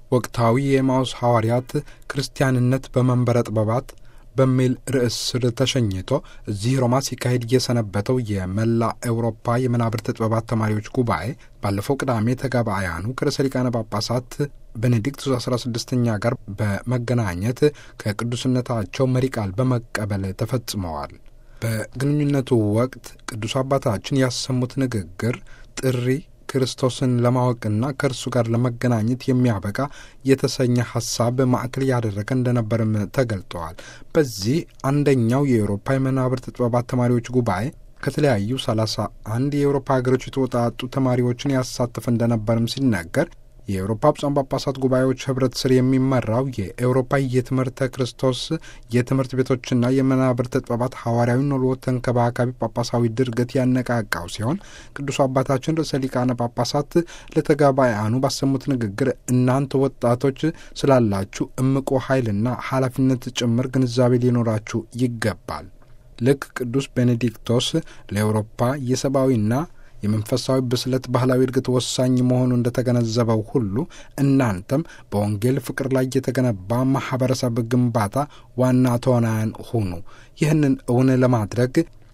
ወቅታዊ የኤማውስ ሐዋርያት ክርስቲያንነት በመንበረ ጥበባት በሚል ርዕስ ስር ተሸኝቶ እዚህ ሮማ ሲካሄድ እየሰነበተው የመላ ኤውሮፓ የመናብርት ጥበባት ተማሪዎች ጉባኤ ባለፈው ቅዳሜ ተጋባያኑ ከርዕሰ ሊቃነ ጳጳሳት ቤኔዲክቱስ አስራ ስድስተኛ ጋር በመገናኘት ከቅዱስነታቸው መሪ ቃል በመቀበል ተፈጽመዋል። በግንኙነቱ ወቅት ቅዱስ አባታችን ያሰሙት ንግግር ጥሪ ክርስቶስን ለማወቅና ከእርሱ ጋር ለመገናኘት የሚያበቃ የተሰኘ ሀሳብ ማዕከል ያደረገ እንደነበርም ተገልጠዋል። በዚህ አንደኛው የአውሮፓ የመናብርት ጥበባት ተማሪዎች ጉባኤ ከተለያዩ ሰላሳ አንድ የአውሮፓ ሀገሮች የተወጣጡ ተማሪዎችን ያሳተፈ እንደነበርም ሲነገር የአውሮፓ ብፁዓን ጳጳሳት ጉባኤዎች ህብረት ስር የሚመራው የአውሮፓ የትምህርተ ክርስቶስ የትምህርት ቤቶችና የመናብርት ጥበባት ሐዋርያዊ ኖሎ ተንከባካቢ ጳጳሳዊ ድርገት ያነቃቃው ሲሆን ቅዱስ አባታችን ርዕሰ ሊቃነ ጳጳሳት ለተጋባያኑ ባሰሙት ንግግር እናንተ ወጣቶች ስላላችሁ እምቆ ኃይልና ኃላፊነት ጭምር ግንዛቤ ሊኖራችሁ ይገባል። ልክ ቅዱስ ቤኔዲክቶስ ለአውሮፓ የሰብአዊና የመንፈሳዊ ብስለት ባህላዊ እድገት ወሳኝ መሆኑ እንደተገነዘበው ሁሉ እናንተም በወንጌል ፍቅር ላይ የተገነባ ማኅበረሰብ ግንባታ ዋና ተዋናያን ሁኑ። ይህንን እውን ለማድረግ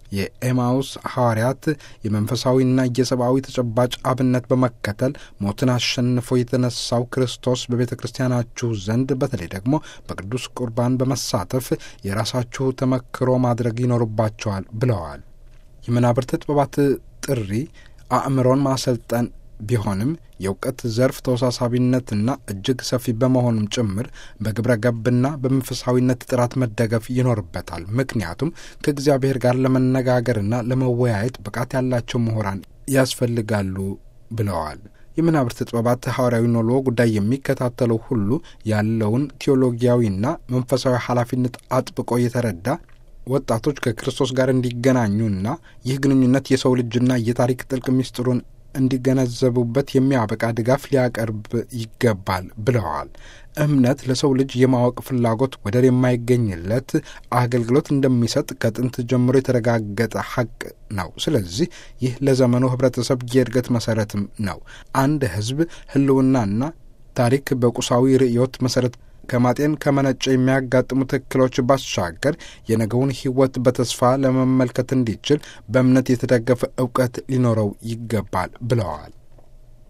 የኤማውስ ሐዋርያት የመንፈሳዊና የሰብአዊ ተጨባጭ አብነት በመከተል ሞትን አሸንፎ የተነሳው ክርስቶስ በቤተ ክርስቲያናችሁ ዘንድ በተለይ ደግሞ በቅዱስ ቁርባን በመሳተፍ የራሳችሁ ተመክሮ ማድረግ ይኖርባቸዋል ብለዋል። የመናብርት ጥበባት ጥሪ አእምሮን ማሰልጠን ቢሆንም የእውቀት ዘርፍ ተወሳሳቢነትና እጅግ ሰፊ በመሆኑም ጭምር በግብረ ገብና በመንፈሳዊነት ጥራት መደገፍ ይኖርበታል። ምክንያቱም ከእግዚአብሔር ጋር ለመነጋገርና ለመወያየት ብቃት ያላቸው ምሁራን ያስፈልጋሉ ብለዋል። የመናብርት ጥበባት ሐዋርያዊ ኖሎ ጉዳይ የሚከታተለው ሁሉ ያለውን ቴዎሎጊያዊና መንፈሳዊ ኃላፊነት አጥብቆ የተረዳ ወጣቶች ከክርስቶስ ጋር እንዲገናኙና ይህ ግንኙነት የሰው ልጅና የታሪክ ጥልቅ ምስጢሩን እንዲገነዘቡበት የሚያበቃ ድጋፍ ሊያቀርብ ይገባል ብለዋል። እምነት ለሰው ልጅ የማወቅ ፍላጎት ወደር የማይገኝለት አገልግሎት እንደሚሰጥ ከጥንት ጀምሮ የተረጋገጠ ሐቅ ነው። ስለዚህ ይህ ለዘመኑ ሕብረተሰብ የእድገት መሰረትም ነው። አንድ ሕዝብ ሕልውናና ታሪክ በቁሳዊ ርዕዮት መሰረት ከማጤን ከመነጨ የሚያጋጥሙ ትክክሎች ባሻገር የነገውን ሕይወት በተስፋ ለመመልከት እንዲችል በእምነት የተደገፈ እውቀት ሊኖረው ይገባል ብለዋል።